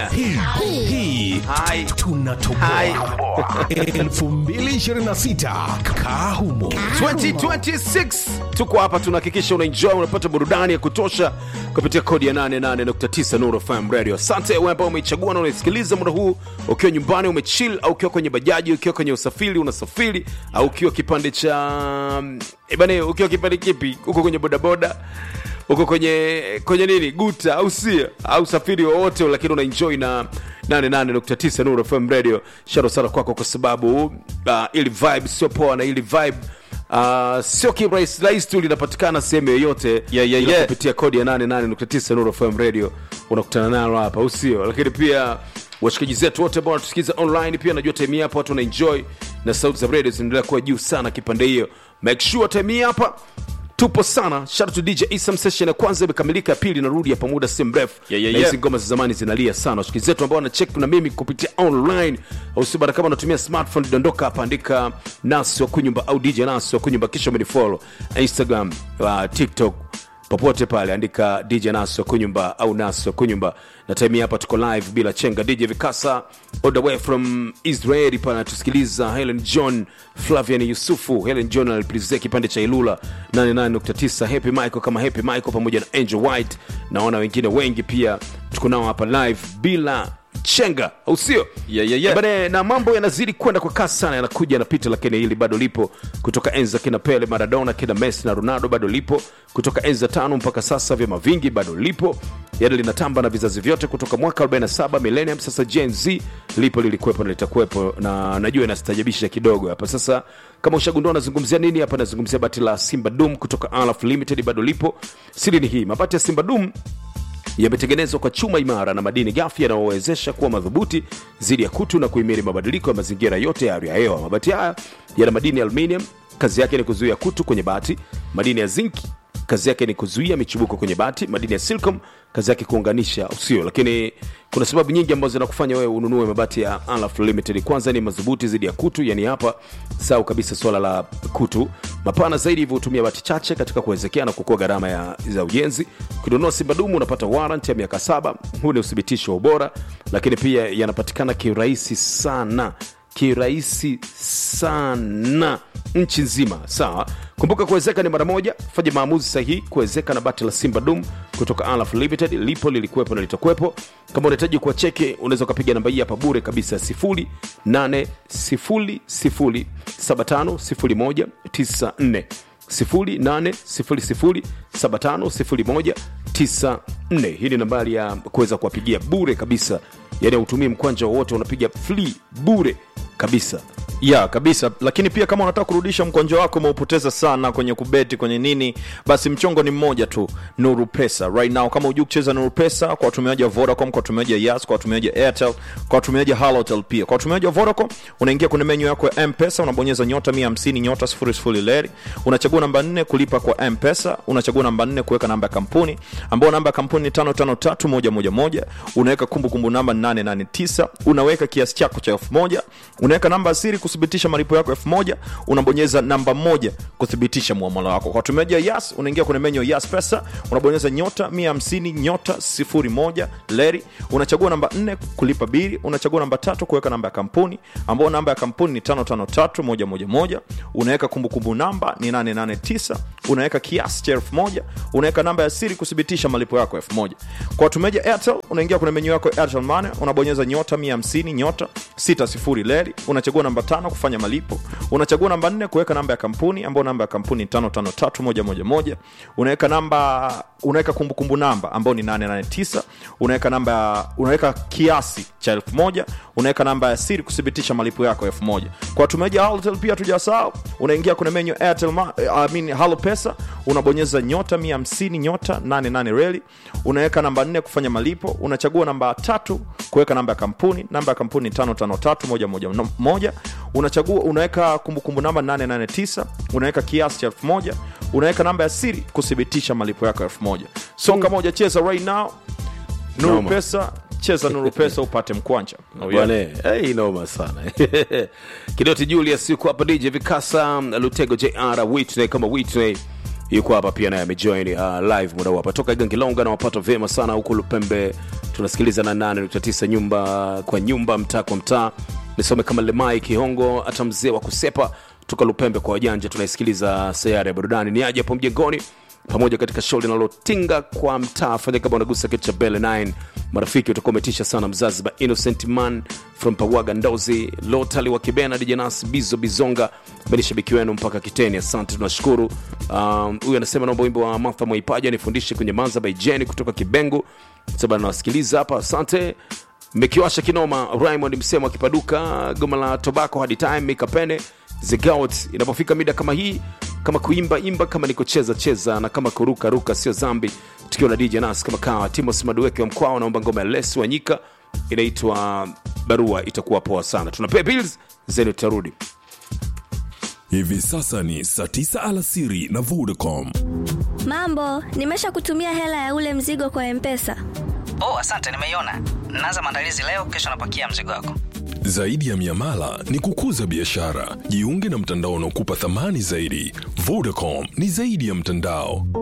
hii hii tunatoboa 2026 kaa humo 2026 tuko hapa tunahakikisha unaenjoy unapata burudani ya kutosha kupitia kodi ya 88.9 Nuru FM Radio. Asante wewe ambao umeichagua na unaisikiliza muda huu ukiwa nyumbani umechill, au ukiwa kwenye bajaji, ukiwa kwenye usafiri unasafiri, au ukiwa kipande cha eh bana, ukiwa kipande kipi, uko kwenye bodaboda uko kwenye kwenye nini guta au sia au usafiri wowote, lakini unaenjoy na 88.9 Nuru FM Radio. Sharo sana kwako kwa sababu uh, ili vibe sio poa na ili vibe Uh, sio kirahisi rahisi tu linapatikana sehemu yoyote Yeah, yeah, ila yeah. kupitia kodi ya 88.9 Nuru FM Radio unakutana nalo hapa usio lakini pia washikaji zetu wote ambao wanatusikiza online pia najua time hii hapa watu wanaenjoy na sauti za radio zinaendelea kuwa juu sana kipande hiyo make sure time hii hapa tupo sana shout out to DJ Isam session ya kwanza imekamilika ya pili narudi hapa muda si mrefu Yeah, yeah, na hizi yeah. ngoma za zamani zinalia sana washikaji zetu ambao wanachek na mimi kupitia online au sio bana kama unatumia smartphone dondoka hapa andika nasi wa kunyumba au DJ nasi wa kunyumba kisha umenifollow Instagram uh, TikTok popote pale andika dj nas wa kunyumba au nas wa kunyumba na time hii hapa tuko live bila chenga dj vikasa all the way from israeli pale anatusikiliza helen john flavian yusufu helen john aliprizia kipande cha ilula 88.9 happy michael kama happy michael pamoja na angel white naona wengine wengi pia tuko nao hapa live bila chenga au sio Yeah, yeah, yeah. Bane, na mambo yanazidi kwenda kwa kasi sana yanakuja yanapita lakini hili bado lipo kutoka enza kina pele maradona kina messi na ronaldo bado lipo kutoka enza tano mpaka sasa vyama vingi bado lipo yani linatamba na vizazi vyote kutoka mwaka 47 millennium sasa gen z lipo lilikuwepo na litakuwepo na najua inastajabisha kidogo hapa sasa kama ushagundua nazungumzia nini hapa nazungumzia bati la simba dum kutoka alaf limited bado lipo siri ni hii mabati ya simba dum yametengenezwa kwa chuma imara na madini ghafi yanayowezesha kuwa madhubuti dhidi ya kutu na kuhimili mabadiliko ya mazingira yote ya hali ya hewa. Mabati haya yana madini ya aluminium, kazi yake ni kuzuia kutu kwenye bati. Madini ya zinki, kazi yake ni kuzuia michubuko kwenye bati. Madini ya silicon, kazi yake kuunganisha usio. Lakini kuna sababu nyingi ambazo zinakufanya wewe ununue mabati ya Alaf Limited. Kwanza ni madhubuti dhidi ya kutu, yani hapa sau kabisa swala la kutu, mapana zaidi, hivyo hutumia bati chache katika kuwezekea na kuokoa gharama ya za ujenzi. Ukinunua Simba Dumu unapata warrant ya miaka saba. Huu ni uthibitisho wa ubora, lakini pia yanapatikana kirahisi sana kirahisi sana nchi nzima sawa kumbuka kuwezeka ni mara moja fanya maamuzi sahihi kuwezeka na bati la simba dum kutoka alaf limited lipo lilikuwepo na litakuwepo kama unahitaji kuwa cheke unaweza ukapiga namba hii hapa bure kabisa 0800750194 0800750194 hii ni nambari ya kuweza kuwapigia bure kabisa yani hautumii mkwanja wowote unapiga free bure kabisa ya kabisa lakini pia kama unataka kurudisha mkonjo wako umeupoteza sana kwenye kubeti kwenye nini basi mchongo ni mmoja tu nuru pesa right now kama hujui kucheza nuru pesa kwa watumiaji wa vodacom kwa watumiaji wa yas kwa watumiaji wa airtel kwa watumiaji wa halotel pia kwa watumiaji wa vodacom unaingia kwenye menyu yako ya mpesa unabonyeza nyota 150 nyota 00 leri unachagua namba 4 kulipa kwa mpesa unachagua namba 4 kuweka namba ya kampuni ambayo namba ya kampuni ni 553111 unaweka kumbukumbu namba 889 unaweka kiasi chako cha 1000 unaweka namba ya siri kuthibitisha malipo yako 1000 unabonyeza namba moja kuthibitisha muamala wako kwa watumiaji wa yas unaingia kwenye menyu ya yas pesa unabonyeza nyota 150 nyota 01 leri unachagua namba 4 kulipa bili unachagua namba tatu kuweka namba ya kampuni ambayo namba ya kampuni ni 553111 unaweka kumbukumbu namba ni 889 unaweka kiasi cha 1000 unaweka namba ya siri kuthibitisha malipo yako 1000 kwa watumiaji wa airtel unaingia kwenye menyu yako ya airtel money unabonyeza nyota 150 nyota 60 leri unachagua namba tano kufanya malipo unachagua namba nne kuweka namba ya kampuni ambayo namba ya kampuni ni 553111 unaweka namba unaweka kumbukumbu namba ambayo ni 889 unaweka namba unaweka kiasi cha 1000 unaweka namba ya siri kuthibitisha malipo yako 1000 kwa watumiaji wa Halotel pia tujasahau unaingia kwenye menyu Airtel Ma, I mean, Halo Pesa unabonyeza nyota 150 nyota 88 reli unaweka namba 4 kufanya malipo unachagua namba tatu kuweka namba ya kampuni namba ya kampuni ni 553111 unachagua unaweka kumbukumbu namba 889 unaweka kiasi cha 1000 unaweka namba ya siri kuthibitisha malipo yako 1000 so kama hujacheza right now nuru Noma. pesa cheza nuru pesa upate mkwanja oh, yeah. bwane hey, noma sana kidoti julius yuko hapa dj vikasa lutego jr whitney kama whitney yuko hapa pia naye amejoin uh, live muda huu hapa toka Gangilonga na wapata vyema sana huko Lupembe, tunasikiliza na 8.9 nyumba kwa nyumba, mtaa kwa mtaa. Nisome kama Lemai Kihongo, hata mzee wa kusepa toka Lupembe kwa wajanja, tunaisikiliza sayari ya burudani. Ni aje hapo mjengoni pamoja katika show linalotinga kwa mtaa. Fanya kama unagusa kitu cha Bele 9 marafiki, utakuwa umetisha sana. Mzazi ba Innocent Man from Pawaga Ndozi, Lotali wa Kibena, Dijanas Bizo Bizonga, mimi shabiki wenu mpaka Kiteni. Asante, tunashukuru. Um, Huyu anasema naomba wimbo wa Martha Mwaipaja nifundishe kwenye manza by Jenny kutoka Kibengu, sababu nawasikiliza hapa. Asante mmekiwasha kinoma. Raymond Msemo akipaduka goma la tobacco hadi time mikapene zigout inapofika mida kama hii, kama kuimba imba, kama ni kucheza cheza, na kama kuruka ruka sio zambi. Tukiwa na DJ Nas kama kawa, Timos Madueke wa Mkwao naomba ngoma ya Les Wanyika inaitwa Barua, itakuwa poa sana. Tunapea bills zenu, tutarudi. Hivi sasa ni saa 9 alasiri na Vodacom. Mambo, nimesha kutumia hela ya ule mzigo kwa Mpesa. Oh, asante, nimeiona. Naanza maandalizi leo, kesho napakia mzigo wako. Zaidi ya miamala ni kukuza biashara. Jiunge na mtandao unaokupa thamani zaidi. Vodacom ni zaidi ya mtandao.